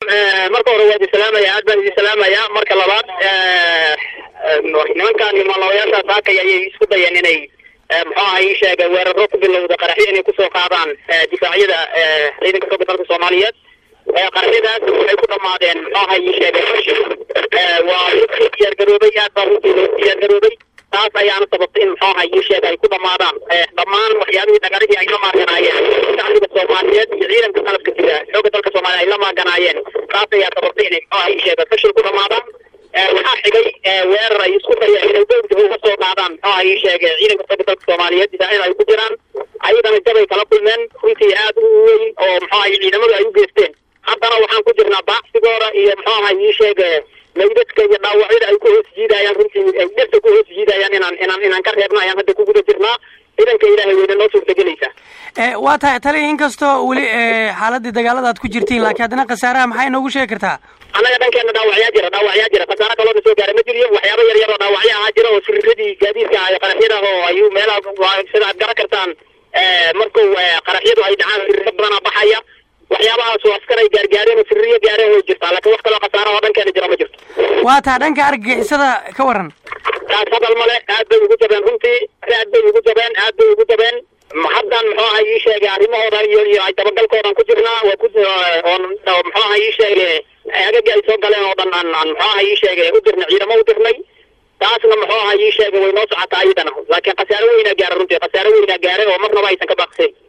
marka hore waa idin salaamaya aad baan idin salaamaya marka labaad nimankan maalooyaasha saakay ayay isku dayeen inay muxuu aha ii sheega weeraro ku bilowda qaraxyo inay kusoo qaadaan difaacyada ciidanka xooga dalka soomaaliyeed qaraxyadaas waxay ku dhamaadeen muxuu aha ii sheega waa runtii diyaargaroobay aad baa runtii loo diyaargaroobay taas ayaana sababtay in muxuu aha ii sheega ay ku dhamaadaan dhammaan waxyaabihii dhagarihii ay la maaganaayeen shacbiga soomaaliyeed iyo ciidanka qalabka sida xooga dalka soomaaliya ay la maaganaayeen taas ayaa sababtay inay muxuu aha ii sheega fashil ku dhamaadaan waxaa xigay weerar ay isku dayeen inay dowlada uga soo qaadaan muxuu aha ii sheega ciidanka xooga dalka soomaaliyeed difaacyada ay ku jiraan ayadana jabay kala kulmeen runtii aad u weyn oo muxuu aha ciidamadu ay u geysteen haddana waxaan ku jirnaa baacsigooda iyo muxuu aha ii sheega maydadka iyo dhaawacyada ay ku hoos jiidayaan runtii ay dhirta ku hoos jiidayaan inaan inaan inaan ka reebna ayaan hadda ku guda jirnaa ciidanka ilaahay weyne noo suurtagelaysa waa tahay tali inkastoo weli xaaladii dagaalada aad ku jirtiin laakiin haddana khasaaraha maxay inoogu sheegi kartaa annaga dhankeena dhaawacyaa jira dhaawacyaa jira khasaaro kaloo na soo gaara ma jiriyo waxyaaba yar yar oo dhaawacyo ahaa jira oo siriradii gaadiidka iyo qaraxyada oo ayuu meelaha sida aad garan kartaan marku qaraxyadu ay dhacaan siriro badana baxaya waxyaabahaas oo askar ay gaargaareen oo sirriyo gaareen way jirtaa laakiin wax kaloo khasaara oo dhankeena jira ma jirto waa taa dhanka argagixisada ka waran taas hadal male aad bay ugu jabeen runtii aad bay ugu jabeen aad bay ugu jabeen haddan muxuu aha ii sheegay arrimahoodan iyo iyo ay dabagalkoodan ku jirnaa waa ku oon muxuu aha ii sheegay agaga ay soo galeen oo dhan aan aan muxuu aha ii sheegay u dirnay ciidamo u dirnay taasna muxuu aha ii sheegay way noo socotaa iyadana laakiin khasaaro weynaa gaara runtii khasaaro weynaa gaaray oo marnaba aysan ka baaqsayn